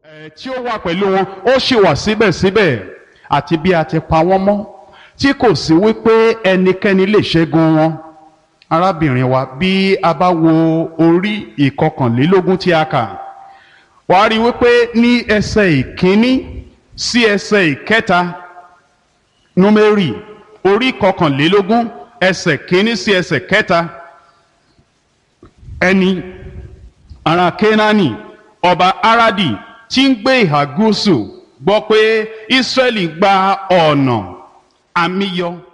ẹ̀ tí ó wà pẹ̀lú wọn ó sì wà síbẹ̀síbẹ̀ àti bí a ti pa wọ́n mọ́ tí kò sí wípé ẹnikẹ́ni lè ṣẹ́gun wọn arábìnrin wa bí a bá wo orí ìkọkànlélógún tí a kà wàá rí i wípé ní ẹsẹ̀ ìkíní sí ẹsẹ̀ ìkẹta númérì orí kọkànlélógún ẹsẹ̀ kíní sí ẹsẹ̀ kẹta ẹni ará kénáánì ọba aradi tí ń gbé ìhà gúúsù gbọ́ pé ísírẹ́lì gba ọ̀nà àmìyọ